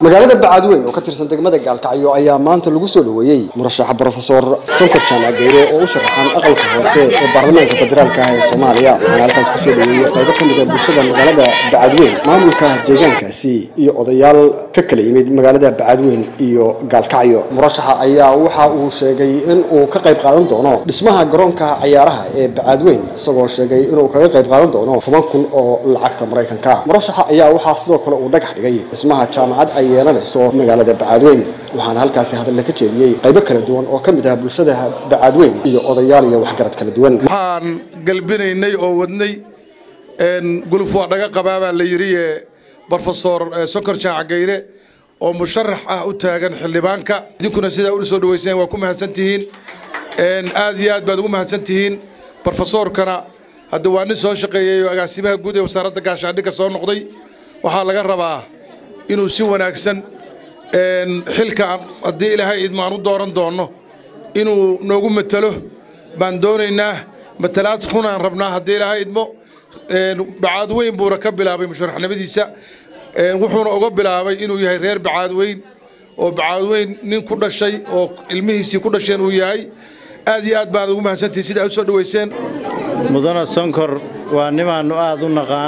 magaalada bacadweyn oo ka tirsan degmada gaalkacyo ayaa maanta lagu soo dhaweeyey murashaxa brofesor sonkor jaamacgeere oo u sharaxan aqalka hoose ee baarlamaanka federaalka ah ee soomaaliya waxaana halkaas kusoo dhaweeyey qaybo ka mid a bulshada magaalada bacadweyn maamulka deegaankaasi iyo odayaal ka kala yimid magaalada bacadweyn iyo gaalkacyo murashaxa ayaa waxa uu sheegay in uu ka qayb qaadan doono dhismaha garoonka cayaaraha ee bacadweyn isagoo sheegay inuu kaga qayb qaadan doono toban kun oo lacagta maraykanka murashaxa ayaa waxaa sidoo kale uu dhagax dhigay dhismaha jaamacad ay yeelanayso magaalada bacadweyn waxaana halkaasi hadalla ka jeediyey qaybo kala duwan oo ka mid ah bulshada bacadweyn iyo odayaal iyo waxgarad kala duwan waxaan galbinaynay oo wadnay guluf waa dhaga qabaabaa la yidhi brofesor sonkor jaacagayre oo musharax ah u taagan xildhibaanka idinkuna sidaa ula soo dhaweyseen waa ku mahadsantihiin aad iyo aad baad ugu mahadsantihiin brofesorkana hadda waa nin soo shaqeeyey oo agaasimaha guud ee wasaaradda gaashaandhigga soo noqday waxaa laga rabaa inuu si wanaagsan xilka haddii ilaahay idmo aan u dooran doonno inuu noogu matalo baan doonaynaa matalaad kunaan rabnaa haddii ilaahay idmo bacaadweyn buuna ka bilaabay musharaxnimadiisa wuxuuna uga bilaabay inuu yahay reer bacaadweyn oo bacaadweyn nin ku dhashay oo ilmihiisii ku dhasheen uu yahay aad iyo aad baanad ugu mahadsantihin sida aad u soo dhoweyseen mudana sonkor waa nimaannu aad u naqaan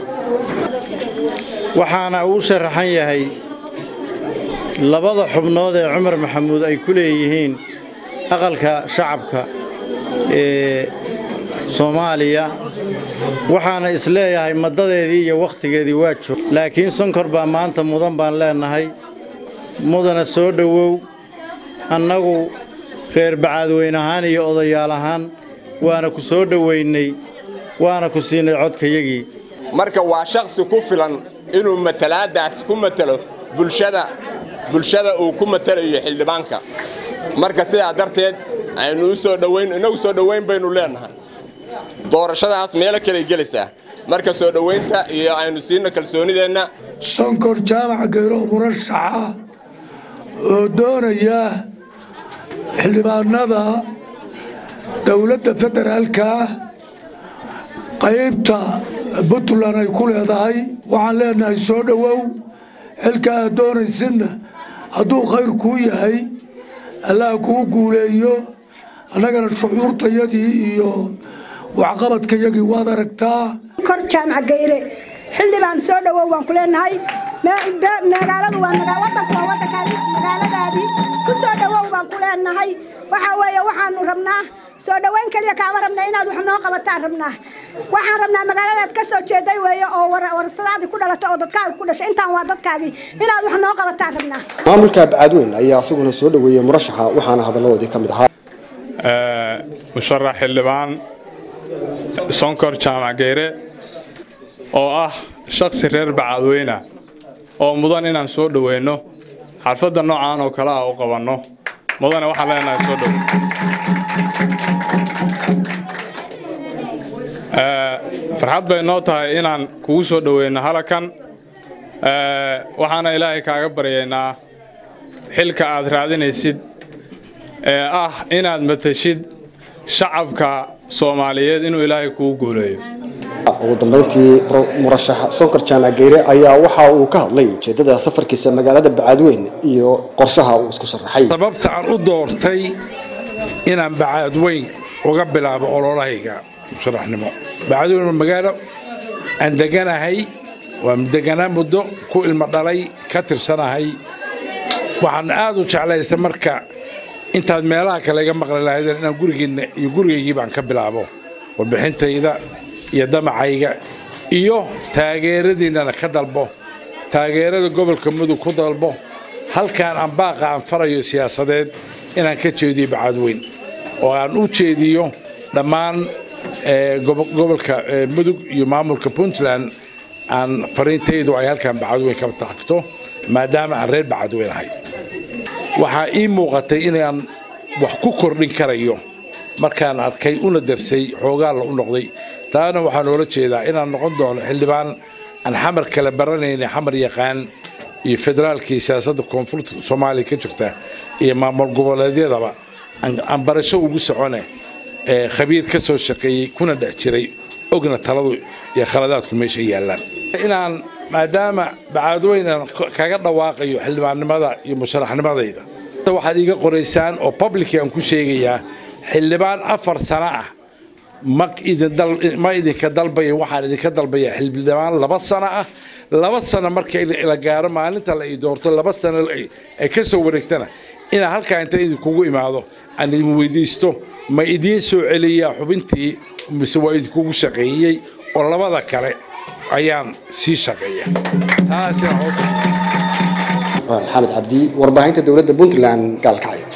waxaana uu sharaxan yahay labada xubnood ee cumar maxamuud ay ku leeyihiin aqalka shacabka ee soomaaliya waxaana isleeyahay maddadeedii iyo wakhtigeedii waa joog laakiin sonkor baa maanta mudan baan leennahay mudana soo dhowow annagu reer bacaadweyn ahaan iyo odayaal ahaan waana ku soo dhowaynay waana ku siinay codkayagii marka waa shakhsi ku filan inuu matalaaddaas ku matalo bulshada bulshada uu ku matalayo xildhibaanka marka sidaa darteed aynu u soo dhowayn innagu soo dhowayn baynu leennahay doorashadaas meelo kaley gelaysaa marka soo dhowaynta iyo aynu siinno kalsoonideenna sonkor jaamac geyro murashaxa oo doonaya xildhibaanada dowladda federaalka qaybta puntland ay ku leedahay waxaan leenahay soo dhowow xilka aad doonaysidna hadduu khayr kuu yahay allaha kuu guuleeyo annagana shucuurtayadii iyo waxqabadkayagii waad aragtaa kor jaamac geyre xildhibaan soo dhowow waan ku leenahay magaaladu waa wadanku waa wadankaadii magaaladaadii ku soo dhowow baan ku leenahay waxaa weeye waxaanu rabnaa soo dhowayn keliya kaama rabna inaad wax noo qabataan rabnaa waxaan rabnaa magaaladaad ka soo jeeday weeye oo warasadaadii ku dhalato oo dadkaaga ku dhashay intaan waa dadkaagii inaad wax noo qabataan rabnaa maamulka bacadweyn ayaa isaguna soo dhoweeyey murashaxa waxaana hadalladoodii ka mid ahaa musharax xildhibaan sonkor jaamac geyre oo ah shakhsi reer bacadweyna oo mudan inaan soo dhoweyno xarfadda noocaan oo kale ah u qabanno mudane waxaan leenahay soo dhow farxad bay noo tahay inaan kugu soo dhoweyno halakan waxaana ilaahay kaaga baryaynaa xilka aad raadinaysid ee ah inaad matashid shacabka soomaaliyeed inuu ilaahay kugu guuleeyo ugu dambayntii murashax sonkor jaamac geyre ayaa waxa uu ka hadlay ujeeddada safarkiisa magaalada bacadweyn iyo qorshaha uu isku sharaxay sababta aan u doortay inaan bacadweyn uga bilaabo ololahayga musharaxnimo bacadweyn waa magaalo aan deganahay waa deganaa muddo ku ilmo dhalay ka tirsanahay waxaan aad u jeclaystay marka intaad meelaha kale iga maqli lahaydeen inaan gurigeenna iyo gurigaygii baan ka bilaabo warbixintayda iyo damacayga iyo taageeradiinnana ka dalbo taageerada gobolka mudug ku dalbo halkaan aan baaqa aan farayo siyaasadeed inaan ka jeediyo bacadweyn oo aan u jeediyo dhammaan gobolka mudug iyo maamulka puntland aan fariintaydu ay halkaan bacadweyn ka tagto maadaama aan reer bacadweyn ahay waxaa ii muuqatay inaan wax ku kordhin karayo markaan arkay una darsay xoogaalla u noqday taana waxaa noola jeedaa inaan noqon doono xildhibaan aan xamar kala baranayna xamar yaqaan iyo federaalkii siyaasadda koonfurta soomaaliya ka jirta iyo maamul goboleedyadaba aan barasho ugu socone khabiir ka soo shaqeeyey kuna dhex jiray ogna taladu iyo khaladaadku meesha yaallaan inaan maadaama bacaadweynan kaga dhawaaqayo xildhibaannimada iyo musharaxnimadayda waxaad iiga qoraysaan oo public aan ku sheegayaa xildhibaan afar sano ah ma idin dal- ma idinka dalbaya waxaan idinka dalbaya xildhibaan laba sano ah laba sano marka la gaaro maalinta la ii doorto laba sano ay- ay ka soo wareegtana inaan halkaa inta idinkugu imaado aan idin weydiisto ma idiin soo celiyaa xubintii mise waa idinkugu shaqeeyey oo labada kale ayaan sii shaqeeya taasina hoos xamed cabdi warbaahinta dowladda puntland gaalkacyo